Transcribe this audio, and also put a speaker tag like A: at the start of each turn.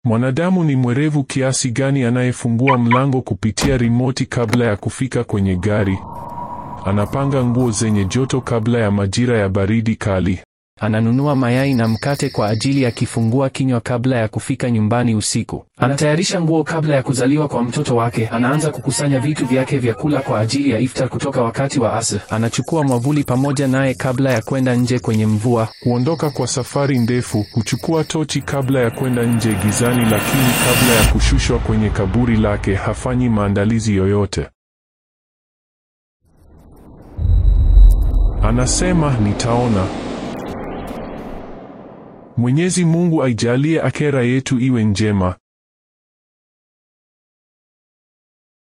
A: Mwanadamu ni mwerevu kiasi gani anayefungua mlango kupitia rimoti kabla ya kufika kwenye gari. Anapanga nguo zenye joto kabla ya majira ya baridi kali.
B: Ananunua mayai na mkate kwa ajili ya kifungua kinywa kabla ya kufika nyumbani usiku. Anatayarisha nguo kabla ya kuzaliwa kwa mtoto wake. Anaanza kukusanya vitu vyake vya kula kwa ajili ya iftar kutoka wakati wa asr. Anachukua mwavuli pamoja naye kabla ya kwenda nje kwenye mvua.
A: Huondoka kwa safari ndefu, huchukua tochi kabla ya kwenda nje gizani, lakini kabla ya kushushwa kwenye kaburi lake hafanyi maandalizi yoyote. Anasema, nitaona. Mwenyezi Mungu aijalie akera yetu iwe njema.